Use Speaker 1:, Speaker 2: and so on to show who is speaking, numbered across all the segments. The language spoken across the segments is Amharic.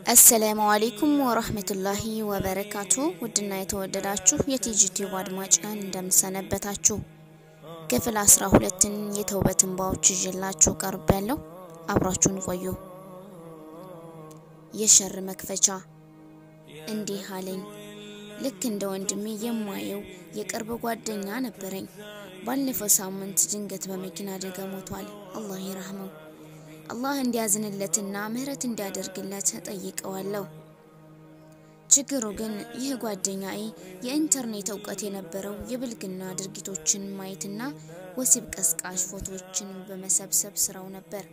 Speaker 1: አሰላሙ አሌይኩም ወረህመቱላሂ ወበረካቱ። ውድና የተወደዳችሁ የቲጂቲዩብ አድማጭን እንደምሰነበታችሁ ክፍል አስራ ሁለትን የተውበት እንባዎች ይዤላችሁ ቀርብ ያለው አብራችሁን ቆዩ። የሸር መክፈቻ እንዲህ አለኝ። ልክ እንደ ወንድሜ የማየው የቅርብ ጓደኛ ነበረኝ። ባለፈው ሳምንት ድንገት በመኪና አደጋ ሞቷል። አላህ ይረህመው። አላህ እንዲያዝንለትና ምህረት እንዲያደርግለት እጠይቀዋለሁ። ችግሩ ግን ይህ ጓደኛዬ የኢንተርኔት እውቀት የነበረው የብልግና ድርጊቶችን ማየትና ወሲብ ቀስቃሽ ፎቶዎችን በመሰብሰብ ስራው ነበር።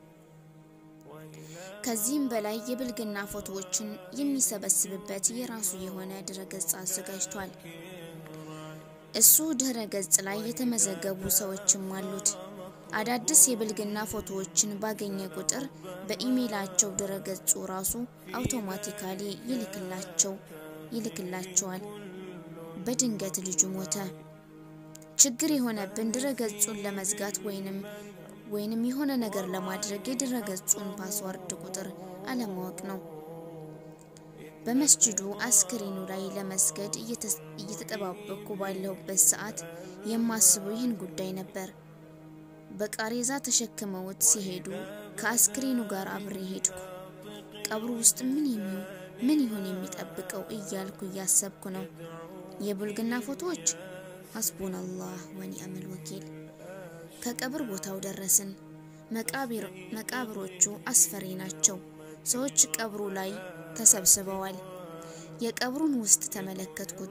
Speaker 1: ከዚህም በላይ የብልግና ፎቶዎችን የሚሰበስብበት የራሱ የሆነ ድረገጽ አዘጋጅቷል። እሱ ድረ ገጽ ላይ የተመዘገቡ ሰዎችም አሉት። አዳዲስ የብልግና ፎቶዎችን ባገኘ ቁጥር በኢሜይላቸው ድረገጹ ራሱ አውቶማቲካሊ ይልክላቸው ይልክላቸዋል። በድንገት ልጁ ሞተ። ችግር የሆነብን ድረገጹን ለመዝጋት ወይንም ወይንም የሆነ ነገር ለማድረግ የድረገጹን ፓስወርድ ቁጥር አለማወቅ ነው። በመስጅዱ አስክሬኑ ላይ ለመስገድ እየተጠባበቅኩ ባለሁበት ሰዓት የማስበው ይህን ጉዳይ ነበር። በቃሬዛ ተሸክመውት ሲሄዱ ከአስክሬኑ ጋር አብሬ ሄድኩ። ቀብሩ ውስጥ ምን የሚው ምን ይሆን የሚጠብቀው እያልኩ እያሰብኩ ነው። የብልግና ፎቶዎች ሐስቡናላህ ወኒዕመል ወኪል። ከቀብር ቦታው ደረስን። መቃብሮቹ አስፈሪ ናቸው። ሰዎች ቀብሩ ላይ ተሰብስበዋል። የቀብሩን ውስጥ ተመለከትኩት።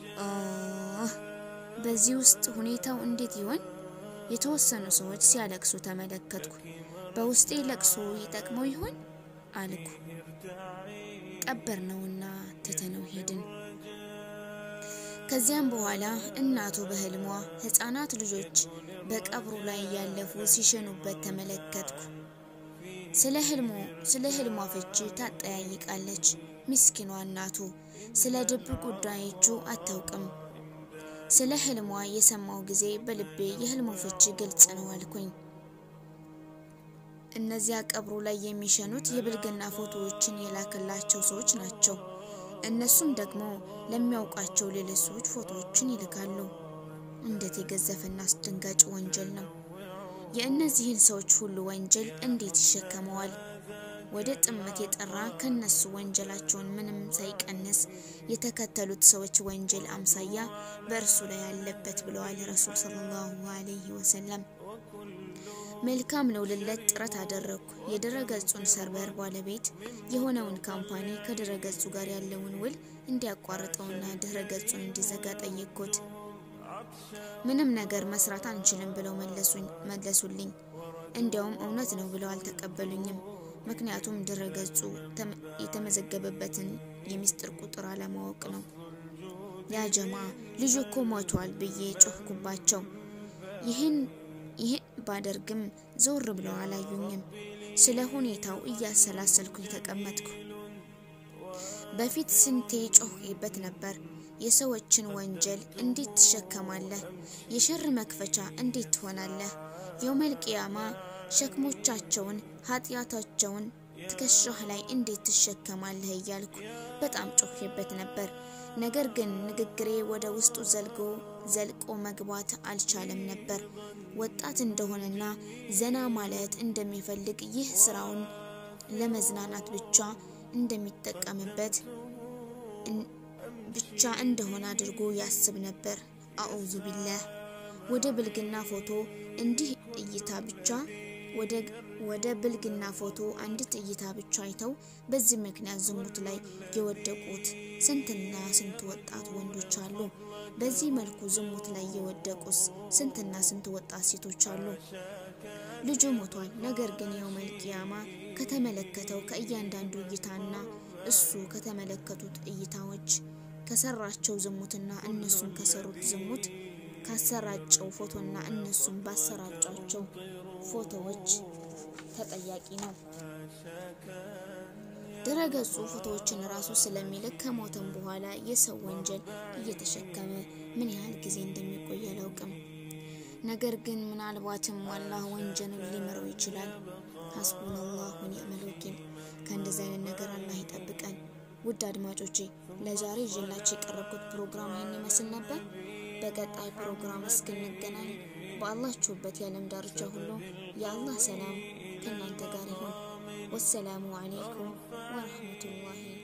Speaker 1: በዚህ ውስጥ ሁኔታው እንዴት ይሆን? የተወሰኑ ሰዎች ሲያለቅሱ ተመለከትኩ። በውስጤ ለቅሶ ይጠቅመው ይሆን አልኩ። ቀበር ነውና ትተነው ሄድን። ከዚያም በኋላ እናቱ በህልሟ ህፃናት ልጆች በቀብሩ ላይ እያለፉ ሲሸኑበት ተመለከትኩ። ስለ ህልሙ ስለ ህልሟ ፍቺ ታጠያይቃለች። ምስኪኗ እናቱ ስለ ድብ ጉዳዮቹ አታውቅም። ስለ ህልሟ የሰማው ጊዜ በልቤ የህልሙ ፍቺ ግልጽ ነው አልኩኝ። እነዚያ ቀብሩ ላይ የሚሸኑት የብልግና ፎቶዎችን የላከላቸው ሰዎች ናቸው። እነሱም ደግሞ ለሚያውቃቸው ሌሎች ሰዎች ፎቶዎችን ይልካሉ። እንዴት የገዘፈና አስደንጋጭ ወንጀል ነው! የእነዚህን ሰዎች ሁሉ ወንጀል እንዴት ይሸከመዋል? ወደ ጥመት የጠራ ከነሱ ወንጀላቸውን ምንም ሳይቀንስ የተከተሉት ሰዎች ወንጀል አምሳያ በእርሱ ላይ አለበት ብለዋል ረሱል ሰለላሁ ዐለይሂ ወሰለም። መልካም ነው ልለት ጥረት አደረግኩ። የድረገጹን ሰርቨር ባለቤት የሆነውን ካምፓኒ ከድረገጹ ጋር ያለውን ውል እንዲያቋርጠውና ድረገጹን እንዲዘጋ ጠየቅኩት። ምንም ነገር መስራት አንችልም ብለው መለሱልኝ። እንዲያውም እውነት ነው ብለው አልተቀበሉኝም። ምክንያቱም ድረገጹ የተመዘገበበትን የሚስጥር ቁጥር አለማወቅ ነው። ያ ጀማ ልጁ እኮ ሞቷል ብዬ ጮህኩባቸው። ይህን ይህን ባደርግም ዘወር ብለው አላዩኝም። ስለ ሁኔታው እያሰላሰልኩ ተቀመጥኩ። በፊት ስንቴ ጮህበት ነበር። የሰዎችን ወንጀል እንዴት ትሸከማለህ? የሸር መክፈቻ እንዴት ትሆናለህ? የውመል ቂያማ ሸክሞቻቸውን ኃጢአታቸውን ትከሻህ ላይ እንዴት ትሸከማለህ? እያልኩ በጣም ጮህበት ነበር። ነገር ግን ንግግሬ ወደ ውስጡ ዘልጎ ዘልቆ መግባት አልቻለም ነበር። ወጣት እንደሆነና ዘና ማለት እንደሚፈልግ ይህ ስራውን ለመዝናናት ብቻ እንደሚጠቀምበት ብቻ እንደሆነ አድርጎ ያስብ ነበር። አዑዙ ቢላህ ወደ ብልግና ፎቶ እንዲህ እይታ ብቻ ወደ ብልግና ፎቶ አንዲት እይታ ብቻ አይተው በዚህ ምክንያት ዝሙት ላይ የወደቁት ስንትና ስንት ወጣት ወንዶች አሉ። በዚህ መልኩ ዝሙት ላይ የወደቁት ስንትና ስንት ወጣት ሴቶች አሉ። ልጁ ሞቷል። ነገር ግን የውመል ቂያማ ከተመለከተው ከእያንዳንዱ እይታና እሱ ከተመለከቱት እይታዎች ከሰራቸው ዝሙትና እነሱም ከሰሩት ዝሙት ካሰራጨው ፎቶና እነሱም ባሰራጫቸው ፎቶዎች ተጠያቂ ነው። ድረገጹ ፎቶዎችን ራሱ ስለሚልክ ከሞተም በኋላ የሰው ወንጀል እየተሸከመ ምን ያህል ጊዜ እንደሚቆይ አላውቅም። ነገር ግን ምናልባትም አላህ ወንጀልን ሊምረው ይችላል። ሐስቡነላሁ ወኒዕመል ወኪል። ከእንደዚህ አይነት ነገር አላህ ውድ አድማጮቼ ለዛሬ ይዤላችሁ የቀረብኩት ፕሮግራም ይህን ይመስል ነበር። በቀጣይ ፕሮግራም እስክንገናኝ በአላችሁበት የዓለም ዳርቻ ሁሉ የአላህ ሰላም ከእናንተ ጋር ይሁን። ወሰላሙ አሌይኩም ወረህመቱላሂ